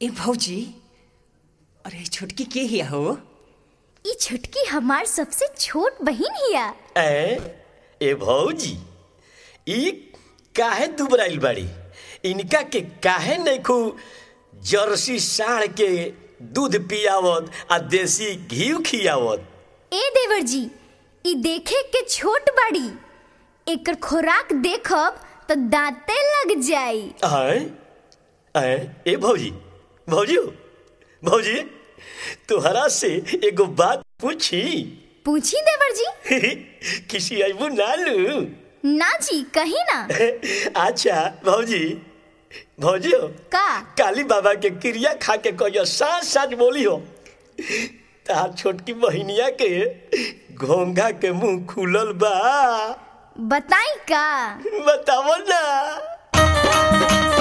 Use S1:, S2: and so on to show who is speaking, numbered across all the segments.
S1: ए भौजी अरे छोटकी के हिया हो
S2: ई छुटकी हमार सबसे छोट बहिन हिया
S3: ए ए भौजी ई काहे दुबराइल बाड़ी इनका के काहे नैखू जर्सी साढ़ के दूध पियावत आ देसी घी खियावत
S2: ए देवर जी ई देखे के छोट बड़ी एकर खोराक देखब तो दांते लग जाई
S3: आए आए ए भौजी भौजी हो भौजी तोहरा से एगो बात पूछी
S2: पूछी देवर जी
S3: किसी अबू नालू
S2: ना जी कहीं ना
S3: अच्छा भौजी भौजी हो
S2: का
S3: काली बाबा के क्रिया खा के कहियो साँझ साँझ बोली हो तार छोटकी बहिनिया के घोंघा के मुंह खुलल बा
S2: बताई का
S3: बतावो ना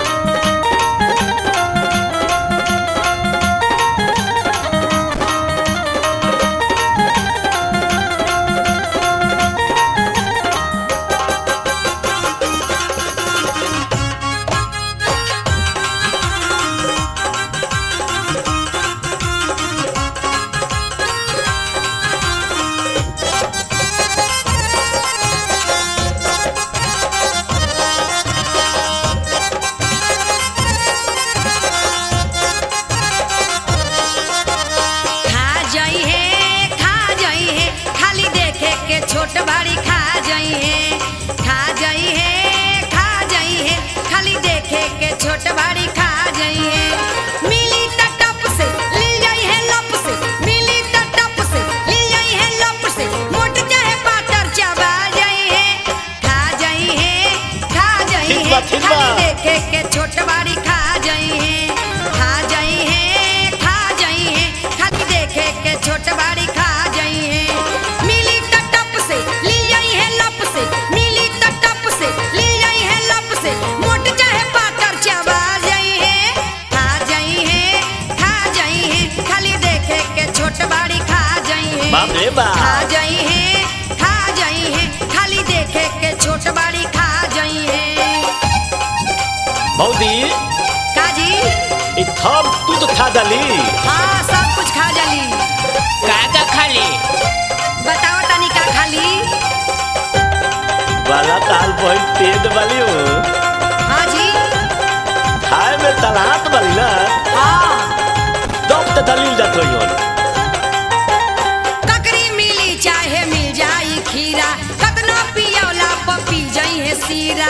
S4: खा जाई है खा जाई है खाली देखे के छोट बड़ी खा जाई है खा जाई है खा जाई है खाली देखे के छोट बड़ी खा जाई है मिली त टप से ले जाई है लप से मिली त टप से ले जाई है लप से मोट चाहे पातर चबा जाई है खा जाई है खा जाई
S3: ठीक
S4: है
S3: बा, ठीक बा।
S4: खाली देखे के छोट बड़ी खा जाई है खा जाई है खा जाई है खाली देखे के छोट बड़ी खा जाई है मिली त टप से ली जाई है लप से मिली त टप से ली जाई है लप से मोट चाहे पातर चबा जाई है खा जाई है खा जाई है खाली देखे के छोट बड़ी खा जाई है
S3: बाप रे बाप।
S4: खा जाई है खा जाई है खाली देखे के छोट बड़ी खा जाई है
S3: भौजी
S4: काजी
S3: ई थम तू तो खा डाली
S4: हाँ सब कुछ खा जाली
S5: का का खाली
S4: बताओ तनी का खाली
S3: वाला ताल बहन तेज वाली हो
S4: हाँ जी
S3: खाए में तलात वाली ना
S4: हाँ
S3: दब तो दलील जात रही हो
S4: ककरी मिली चाहे मिल जाई खीरा कतना पियौला पर पी जाई है सीरा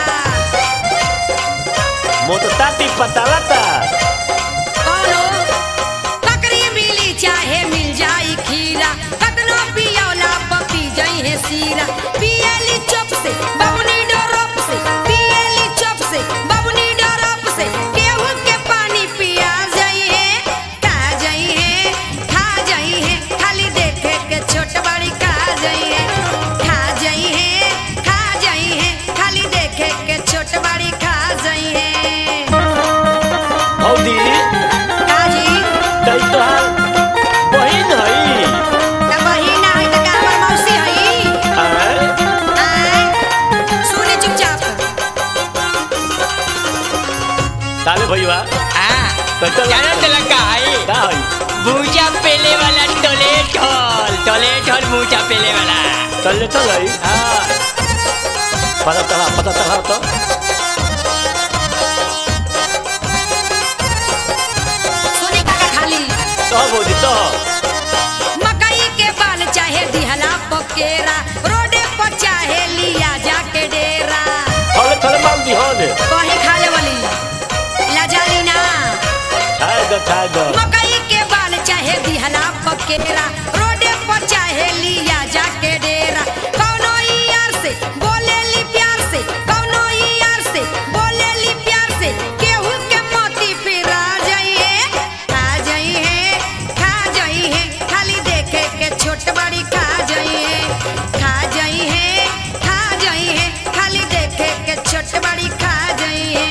S3: मोटताती पताला ता
S4: कौनो ककरी मिली चाहे मिल जाई खीरा कतना पियौला पर पी जाई है सीरा पियली चुप से बबनी डरप से पियली चुप से बबनी डरप से केहू के पानी पिया जाई है खा जाई है खा जाई है खाली देखे के छोट बड़ी खा जाई है खा जाई है खा जाई है खाली देखे के छोट बड़ी खा जाई है
S3: भौजी
S4: काजी
S3: तई तोहार बहिन हई
S4: त बहिन है त का हमर मौसी है
S3: आए
S4: आय सुने चुपचाप
S3: ताले भैया
S5: आ
S3: तो चल
S5: जाना चला का है
S3: का हई
S5: बूचा पेले वाला टोले ठोल टोले ठोल बूचा पेले वाला
S3: चल ले चल हई
S5: हाँ
S3: पता चला पता चला तो
S4: सुने का का खाली
S3: तो भौजी तो
S4: मकई के बाल चाहे दिहला पकेरा रोडे पर चाहे लिया जाके डेरा
S3: थोड़े थोड़े माल दी हो ने
S4: कहीं खा ले वाली लाजाली ना
S3: खाए दो खाए दो
S4: मकई के बाल चाहे दिहला पकेरा रोडे पर चाहे लिया जाके डेरा कौनो ई यार से बोले ली प्यार से कौनो ई यार से बोले ली प्यार से केहू के मोती पिरा जाइए खा जाइए खा जाइए खाली देखे के छोट बड़ी खा जाइए खा जाइए खा जाइए खाली देखे के छोट बड़ी खा जाइए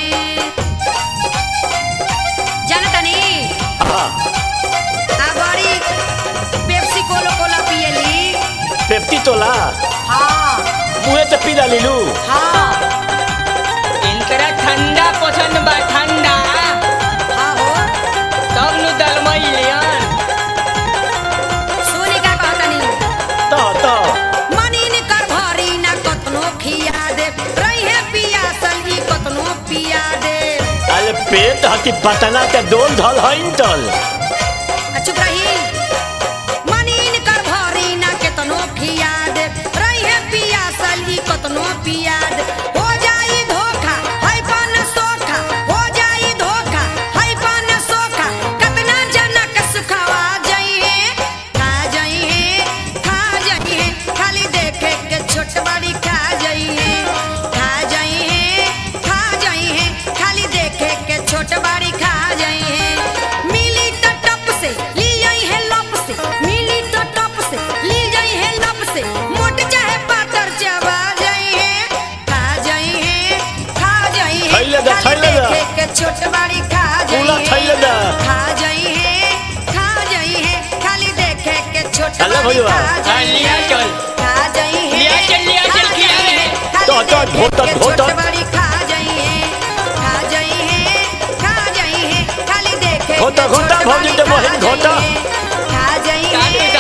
S4: जानता नहीं
S3: हाँ
S4: आ बड़ी पेप्सी कोलो कोला पियली
S3: पेप्टी तोला
S4: हाँ
S3: मुहे से पी डाली लू
S4: हाँ
S5: इनकरा ठंडा पसंद बा ठंडा
S4: हाँ हो
S5: तो
S3: पेट हकी पटना के डोल धल हईन तल
S4: आ चुप रही मनीन कर भरी ना केतनो खियाद रहे पियासल ई कतनो पियाद हो जाई धोखा है पान सोखा हो जाई धोखा है पान सोखा कतना जना के सुखावा जाइए खा जाइए खा जाइए खाली देखे के छोट बड़ी खा जाइए खा जाइए खा जाइए खाली देखे के छोट बड़ी खा जाइए मिली तो टप से ली जाई है लप से मिली तो टप से ली जाई है लप से मोट चाहे पातर चबा जाइए खा जाइए खा जाइए
S3: खइले दा,
S4: खाली
S3: खइले दा।
S4: देखे के छोट बड़ी खा
S3: पूरा
S4: जाइए
S3: खइले दा।
S4: खा जाइए खा जाइए खाली देखे के छोट
S3: चलो
S4: बड़ी
S3: भैया।
S4: खा
S5: हाँ,
S4: जाइए
S5: लिया चल।
S4: खा जाइए
S5: लिया चल, लिया चल,
S4: खा
S5: खिया
S4: जाइए,
S5: रे।
S4: खाली
S3: तो, तो,
S4: देखे
S3: धोता,
S4: के
S3: धोता।
S4: छोट बड़ी खा जाइए खा जाइए खा जाइए खाली देखे
S3: घोटा,
S4: के
S3: घोटा,
S4: छोट
S3: भौजी
S4: बड़ी
S3: के
S4: खा
S3: बहिन, घोटा।
S4: जाइए, खा जाइए